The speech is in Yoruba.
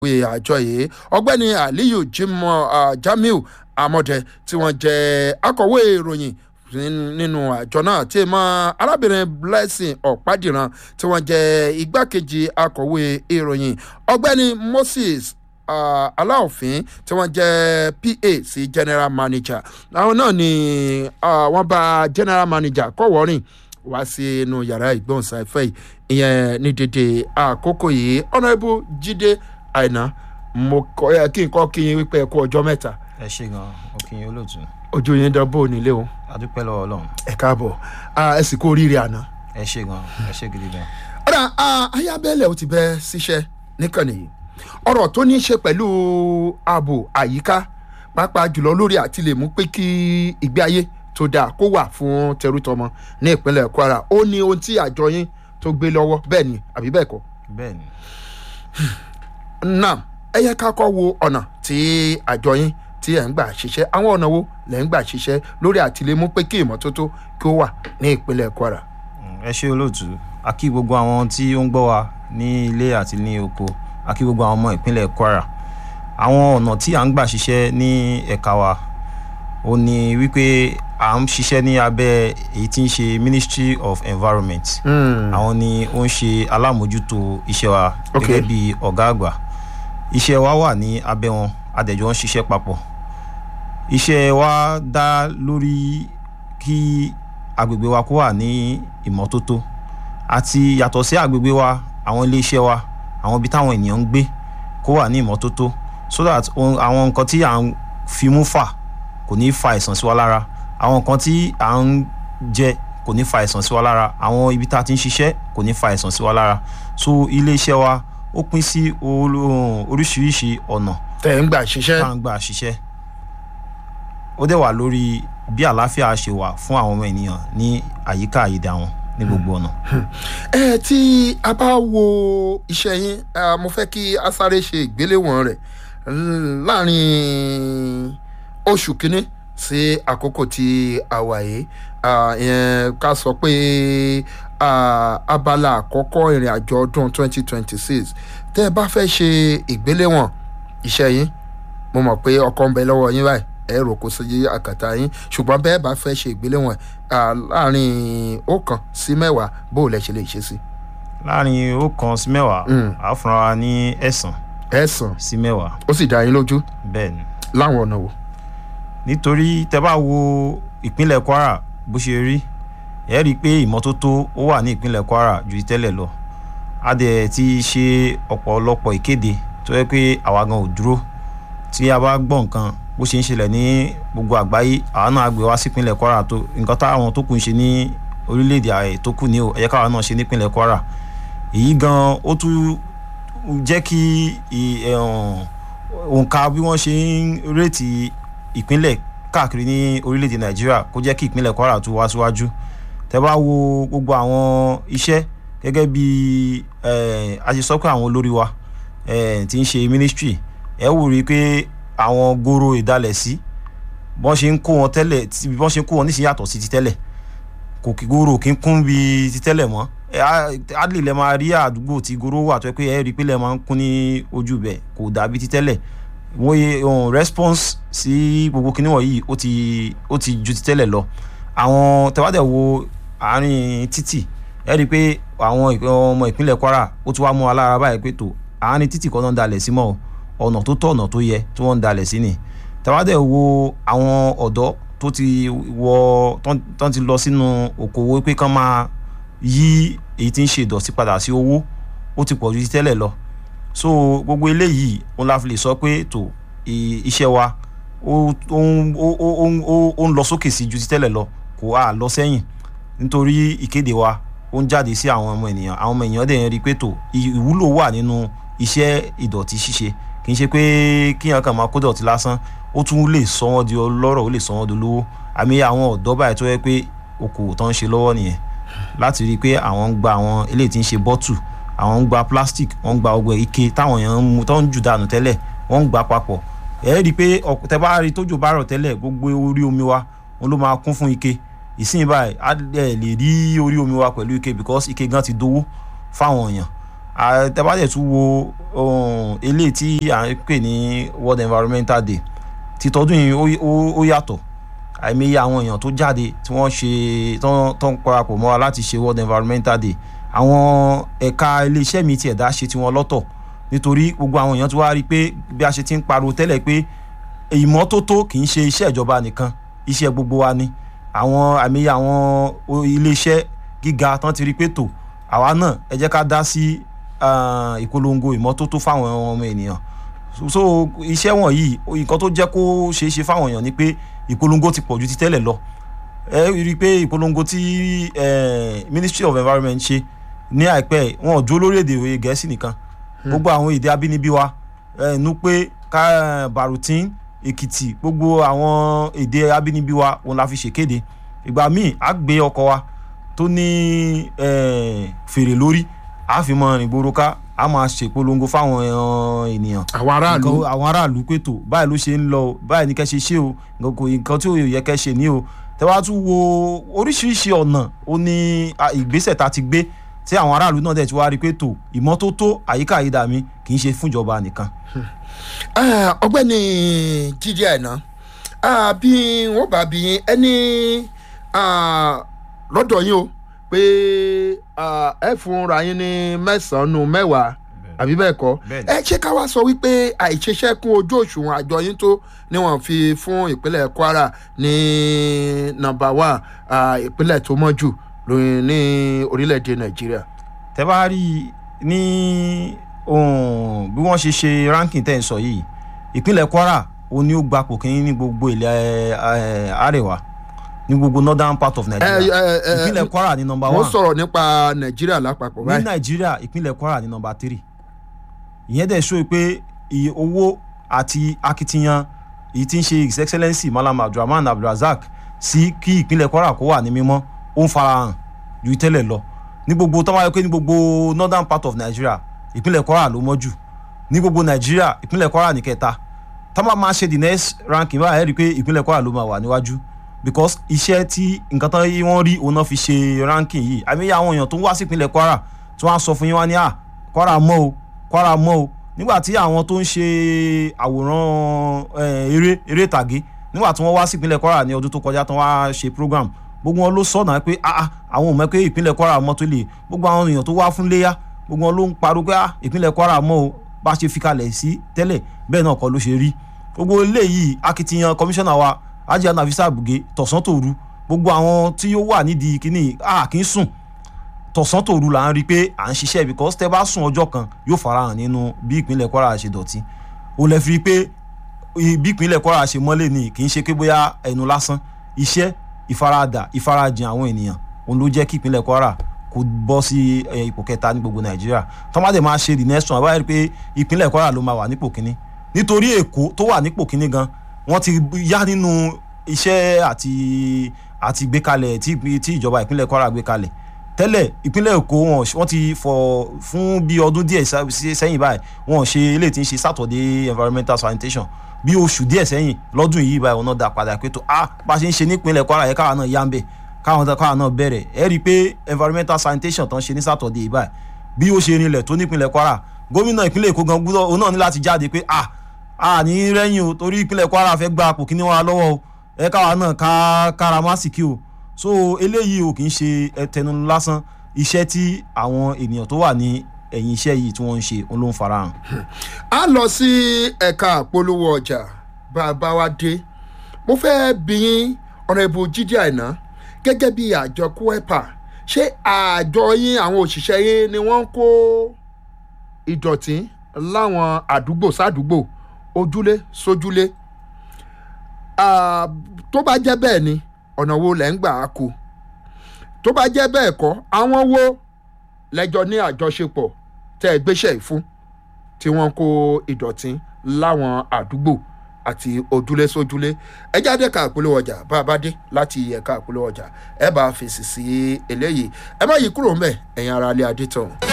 pé àjọ yìí ọgbẹ́ni aliyu jimoh uh, jamiu amọ̀dẹ tí wọ́n jẹ́ akọ̀wé ìròyìn nínú àjọ náà tí mọ arábìnrin blessing ọ̀pádìran tí wọ́n jẹ́ igbákejì akọ̀wé ìròyìn ọgbẹ́ni moses uh, aláòfin tí wọ́n jẹ́ pa sí general manager àwọn náà ni uh, wọ́n bá general manager kọ̀wọ́rìn wá sí inú yàrá ìgbóhùnsáfẹ́ ìyẹn ní dédé àkókò yìí ọ̀nàbù jíde àìná mo kọ́ ẹ kí n kọ́ kí n wípé ẹ kú ọjọ́ mẹ́ta ẹ ṣe gan òkìyìn olóòtú ojú yín dán bó nílé o adúpẹ́ lọ́wọ́ ọlọ́run ẹ káàbọ̀ ẹ sì kú oríire àná. ẹ ṣe gan ẹ ṣe gidi gan. ọ̀rọ̀ ayábẹ́lẹ̀ ò ti bẹ́ síṣẹ́ níkànnì yìí ọ̀rọ̀ tó ní í ṣe pẹ̀lú ààbò àyíká pàápàá jùlọ lórí àti lè mú pé kí ìgbé ayé tó dáa kó wà fún tẹrútọmọ ní ìpínlẹ̀ kwara ó ní ohun tí àjọ yín tó gbé lọ́wọ́ bẹ́ẹ̀ ni àbí bẹ́ẹ̀ kọ́. bẹ́ẹ̀ ni. náà ẹ yẹ ká kọ́ wo ọ̀nà tí àjọ yín tí ẹ̀ ń gbà ṣiṣẹ́ àwọn ọ̀nà wo lẹ̀ ń gbà ṣiṣẹ́ lórí àtìlémú pé kí ìmọ́tótó kí ó wà ní ìpínlẹ̀ kwara. ẹ ṣe olóòtú a kí gbogbo àwọn tí ó ń gbọ́ wa ní ilé àti ní oko a kí gbogbo àwọn ọmọ ìpínlẹ̀ kwara àwọn ọ̀nà tí à ń gbà ṣiṣẹ́ ní ẹ̀ka wa ó ní wípé à ń ṣiṣẹ́ ní abẹ́ èyí tí ń ṣe ministry of environment àwọn ni ó ń ṣe alámòjútó iṣẹ́ wa gẹ́gẹ́ bí ọ̀gá àgbà iṣẹ́ wa wà ní abẹ́ wọn adẹ̀jọ́ ń ṣiṣẹ́ papọ̀ iṣẹ́ wa dá lórí kí agbègbè wa kó wà ní ìmọ́tótó àti yàtọ̀ sí agbègbè wa àwọn iléeṣẹ́ wa àwọn ibi táwọn ènìyàn ń gbé kó wà ní ìmọ́tótó so that àwọn nǹkan tí à ń fi mú fà kò ní fa àìsàn sí wa lára àwọn nǹkan tí à ń jẹ kò ní fa àìsàn sí wa lára àwọn ibi tá a ti ń ṣiṣẹ́ kò ní fa àìsàn sí wa lára so iléeṣẹ́ wa ó pín sí oríṣiríṣi ọ̀nà tẹ̀ ń gbà ṣiṣẹ́. tá à ń gbà ṣiṣẹ́ ó dẹ̀ wà lórí bí àlàáfíà ṣe wà fún àwọn ọmọ ènìyàn ní àyíká àyídà wọn ní gbogbo ọ̀nà. ẹ tí a bá wo iṣẹ́ yín mo fẹ́ kí a sáré ṣe ìgbéléwọ̀n rẹ̀ láàrin oṣù kínní sí àkókò tí a wà yìí ká sọ pé abala àkọ́kọ́ ìrìn àjò ọdún 2026 tẹ́ ẹ bá fẹ́ ṣe ìgbéléwọ̀n iṣẹ́ yín mo mọ̀ pé ọkọ̀ ń bẹ lọ́wọ́ yín báyìí ẹ rò kó sí àkàtà yín ṣùgbọ́n bẹ́ẹ̀ bá fẹ́ ṣe ìgbéléwọ̀n láàrin ọ̀kan sí mẹ́wàá bó lẹ ṣe lè ṣe sí. láàrin ọ̀kan sí mẹ́wàá a fúnra wa ní ẹ̀sán. ẹ̀sán sí mẹ́wàá. ó sì dá yín lójú. bẹ́ẹ̀ ni. láwọn ọ̀nà wo. nítorí tẹ bá wo ìpínlẹ̀ kwara bó ṣe rí ẹ rí i pé ìmọ́tótó ó wà ní ìpínlẹ̀ kwara ju tẹ́lẹ̀ lọ a dẹ̀ ti ṣe ọ̀pọ̀lọpọ̀ ìkéde tó yẹ pé àwa gan ò dúró tí a bá gbọ́ nǹkan bó ṣe ń ṣẹlẹ̀ ní gbogbo àgbáyé àwọn náà gbé wá sípínlẹ̀ kwara tó nǹkan táwọn tó kù ń ṣe ní orílẹ̀-èdè ààrẹ tó kù ní o ẹ̀yẹ káwa náà ṣe nípínlẹ̀ kwara èyí gan ó tún jẹ́ kí òǹkà bí wọ́n ṣe ń rètí ìpínlẹ̀ káàkiri ní orílẹ̀-èdè nàìjíríà kó jẹ́ kí ìpínlẹ̀ kwara tún wá síwájú tẹ́ bá wo gbogbo àwọn iṣẹ́ gẹ́gẹ́ bí a ṣe sọ pé àwọn olórí wa ti ń ṣe ministry ẹ wò rí i pé àwọn goro ìdálẹ̀sí bọ́n ṣe ń kó wọn tẹ́lẹ̀ bọ́n ṣe ń kó wọn níṣìí yàtọ̀ sí ti tẹ́lẹ̀ kò kí goro kí ń kún bí ti tẹ́lẹ̀ mọ́ adley lẹ máa rí àdúgbò tí goro wà tó yẹ pé ẹ rí i pé lẹ máa ń kún ní ojú bẹ̀ kò dàbí ti tẹ́lẹ̀ wọ́n yẹ response sí gbogbo kinní wọ̀nyí ó ti ó ti ju ti tẹ́lẹ̀ lọ àwọn tẹ́wádẹ̀ wo àárín títì ẹ rí i pé àwọn ọmọ ìpínlẹ̀ kwara ó ti wá mú wa lára báyìí pé tó àárín títì kan náà ń dalẹ̀ sí mọ́ o ọ̀nà tó tọ̀ ọ̀nà tó yẹ tí wọ́n ń dalẹ̀ sí ni tàwádẹ́ wo àwọn ọ̀dọ́ tó ti wọ tán ti lọ sínú òkòwò pé kán máa yí èyí tí ń ṣe ìdọ̀tí padà sí owó ó ti pọ̀ ju ti tẹ́lẹ̀ lọ so gbogbo eléyìí òun la fi lè sọ pé tó iṣẹ́ wa ó ń lọ sókè sí ju ti tẹ́lẹ̀ lọ kò á lọ sẹ́yìn nítorí ìkéde wa ó ń jáde sí àwọn ọmọ ènìyàn àwọn ọmọ ènìyàn dẹ̀ ń rí i pé tó ìwúlò wà nínú iṣẹ́ ìdọ̀tí ṣíṣe kì í ṣe pé kíyàn kàn máa kó dọ̀tí lásán ó tún lè sọ wọ́n di ọlọ́rọ̀ ó lè sọ wọ́n di olówó àmì àwọn ọ̀dọ́ báyìí tó yẹ pé okòwò tó ń ṣe lọ́wọ́ nìyẹn láti rí i pé àwọn ń gba àwọn eléyìí tí ń ṣe bọ́tù àwọn ń gba plastic wọ́n ń gba ọgbẹ́ ike táwọn èèyàn ń mu tó ń jù dànù tẹ́lẹ̀ wọ́n ń gba papọ̀ ẹ̀ rí i pé tẹ́ bá rí tójò bá rọ̀ tẹ́lẹ̀ gbogbo orí omi wa wọn ló máa kún fún ike ìsìn báyìí á lè rí orí omi wa pẹ̀lú ike because ike gan ti dowó fáwọn èèyàn tẹ́bàjẹ́ tún wo eléyìí tí à ń pè ní world environmental day títọ́dún yìí ó yàtọ̀ àìmọye àwọn èèyàn tó jáde tí wọ́n ṣe tó ń parapọ̀ mọ́ra láti ṣe world environmental day àwọn ẹ̀ka iléeṣẹ́ mi tiẹ̀ dá ṣe tiwọn lọ́tọ̀ nítorí gbogbo àwọn èèyàn tó wá rí i pé bí a ṣe ti ń pariwo tẹ́lẹ̀ pé ìmọ́tótó kì í ṣe iṣẹ́ ìjọba nìkan iṣẹ́ gbogbo wa ni àwọn àìmọye àwọn iléeṣẹ́ gíga tán ti rí i pé tò àwa náà ẹ jẹ́ ká dá sí ìpolongo ìmọ́tótó fáwọn ọmọ ènìyàn so iṣẹ́ wọ̀nyí nǹkan tó jẹ́ kó ṣeé ṣe fáwọn èèyàn ni pé ìpolongo ti pọ̀ ju ti tẹ́lẹ̀ lọ ẹ rí i pé ìpolongo tí Ministry of Environment ṣe ní àìpẹ́ wọn ò dúró lórí èdè òye gẹ̀ẹ́sì nìkan gbogbo àwọn èdè abínibí wa Nupe Barutin Èkìtì gbogbo àwọn èdè abínibí wa òun la fi ṣèkéde ìgbà míì á gbé ọkọ̀ wa tó ní fèrè lórí a fi mọ rìn gbòòrò ká a máa ṣèpolongo fáwọn ènìyàn. àwọn aráàlú àwọn aráàlú pé tó báyìí ló ṣe ń lọ báyìí ní kẹ́ ṣe ṣe o nǹkan tí ò yẹ kẹ́ ṣe ní o tẹ́wá tún wo oríṣiríṣi ọ̀nà ó ní ìgbésẹ̀ tá a ti gbé tí àwọn aráàlú náà dẹ̀ ti wá rí pé tó ìmọ́tótó àyíká àyídà mi kì í ṣe fúnjọba nìkan. ọ̀gbẹ́ni jíjẹ àìná bí wọ́n bá bí ẹni lọ́dọ̀ yín o pé ẹ fúnra yín ní mẹ́sàn-án mẹ́wàá àbí bẹ́ẹ̀ kọ́ ẹ ṣé ká wá sọ wípé àìṣiṣẹ́ kún ojú òṣùwọ̀n àjọ yín tó ni wọ́n fi fún ìpínlẹ̀ Kwara ní nọ́mbà wán ìpínlẹ̀ tó mọ́ jù lóyún ní orílẹ̀-èdè Nàìjíríà. tẹ́ bá rí ní bí wọ́n ṣe ṣe ranking tẹ́ ń sọ yìí ìpínlẹ̀ Kwara ó ní ó gbapò kínní ní gbogbo ilẹ̀ àríwá ní gbogbo northern part of Nigeria ìpínlẹ̀ Kwara ní number one. wọ́n sọ̀rọ̀ nípa Nàìjíríà lápapọ̀ báyìí. ní Nàìjíríà ìpínlẹ̀ Kwara ní number three ìyẹn dẹ̀ ṣó pé iye owó àti akitiyan èyí tí ń ṣe his excellency Malam Abdulrahman Abdulrazak sí kí ìpínlẹ̀ Kwara kó wà ní mímọ́ ó ń farahàn ju tẹ́lẹ̀ lọ ní gbogbo tó wáyé pé ní gbogbo northern part of Nigeria ìpínlẹ̀ Kwara ló mọ́ jù ní gbogbo Nigeria ìpínlẹ̀ Kwara ní kẹta tá máa máa ṣe the next ranking báyìí rí i pé ìpínlẹ̀ Kwara ló máa wà níwájú because iṣẹ́ tí nǹkan tán wọ́n rí òun náà fi ṣe ranking yìí àmì àwọn èèyàn tó ń wá sí ìpínlẹ̀ Kwara tí wọ́n á sọ fún yín wá ní à Kwara mọ́ o Kwara mọ́ o nígbà tí àwọn tó ń ṣe àwòrán eré eré ìtàgé nígbà tí wọ́n wá sí ìpínlẹ̀ Kwara ní ọdún tó kọjá tán wá ṣe program gbogbo wọn ló sọ̀nà pé ah àwọn ò mọ̀ pé ìpínlẹ̀ Kwara mọ́ tó lè gbogbo àwọn èèyàn tó wá fún léyà gbogbo wọn ló ń pariwo pé ah ìpínlẹ̀ Kwara mọ́ o bá ṣe fi kalẹ̀ sí tẹ́lẹ̀ bẹ́ẹ̀ náà kọ́ ló ṣe rí gbogbo eléyìí akitiyan kọmíṣánná wa ajá nafisa abuge tọ̀sán tòru gbogbo àwọn tí ó wà nídìí kínní a kì í sùn tọ̀sán tòru là ń rí i pé à ń ṣiṣẹ́ because tẹ́ bá sùn ọjọ́ kan yóò farahàn nínú bí ìpínlẹ̀ Kwara ṣe dọ̀tí o lè fi pé bí ìpínlẹ̀ Kwara ṣe mọ́lẹ̀ ni kì í ṣe pé bóyá ẹnu lásán iṣẹ́ ìfaradà ìfarajìn àwọn ènìyàn òun ló jẹ́ kí ìpínlẹ̀ Kwara kó bọ́ sí ipò kẹta ní gbogbo Nàìjíríà tọ́mádé máa ṣe the next one àbáyé rí pé ìpínlẹ̀ Kwara ló máa wà nípò kínní nítorí Èkó tó wà nípò kínní gan wọ́n ti yá nínú iṣẹ́ àti àti gbékalẹ̀ tí tí ìjọba ìpínlẹ̀ Kwara gbé kalẹ̀ tẹ́lẹ̀ ìpínlẹ̀ Èkó wọ́n ti fọ fún bí ọdún díẹ̀ sẹ́yìn báyìí wọ́n ṣe eléyìí tí ń ṣe Saturday environmental sanitation bí oṣù díẹ̀ sẹ́yìn lọ́dún yìí báyìí wọn náà dá padà pé tó ah bá a ṣe ń ṣe nípínlẹ̀ Kwara yẹ káwa náà yá ń bẹ̀ káwọn káwa náà bẹ̀rẹ̀ ẹ rí i pé environmental sanitation tán ṣe ní Saturday báyìí bí ó ṣe rinlẹ̀ tó nípínlẹ̀ Kwara gómìnà ìpínlẹ̀ Èkó gan gbúdọ̀ òun náà ní láti jáde pé ah a ní rẹ́yìn o torí ìpínlẹ̀ Kwara fẹ́ gba àpò kíní wa lọ́wọ́ o ẹ káwa náà ká kára másìkì o so eléyìí o kì í ṣe ẹtẹnu lásán iṣẹ́ tí àwọn ènìyàn tó wà ní ẹ̀yìn iṣẹ́ yìí tí wọ́n ń ṣe òun ló ń farahàn. a lọ sí ẹ̀ka àpolówó ọjà bá a bá wa dé mo fẹ́ bí yín ọ̀rẹ́bù Jídé Àìná gẹ́gẹ́ bí àjọ kúẹ́pà ṣé àjọ yín àwọn òṣìṣẹ́ yín ni wọ́n ń kó ìdọ̀tí láwọn àdúgbò sádùúgbò ojúlé sójúlé tó bá jẹ́ bẹ́ẹ̀ ni ọ̀nà wo lẹ́ ń gbà á kó tó bá jẹ́ bẹ́ẹ̀ kọ́ àwọn wo lẹ́jọ́ ní àjọṣepọ̀ tẹ́ ẹ gbéṣẹ́ ìfún tí wọ́n kó ìdọ̀tí láwọn àdúgbò àti ojúlé sójúlé ẹ jáde ká àpolówó ọjà bá a bá dé láti ẹ̀ka àpolówó ọjà ẹ bá fèsì sí eléyìí ẹ má yí kúrò ńbẹ̀ ẹ̀yin ará ilé adé tán.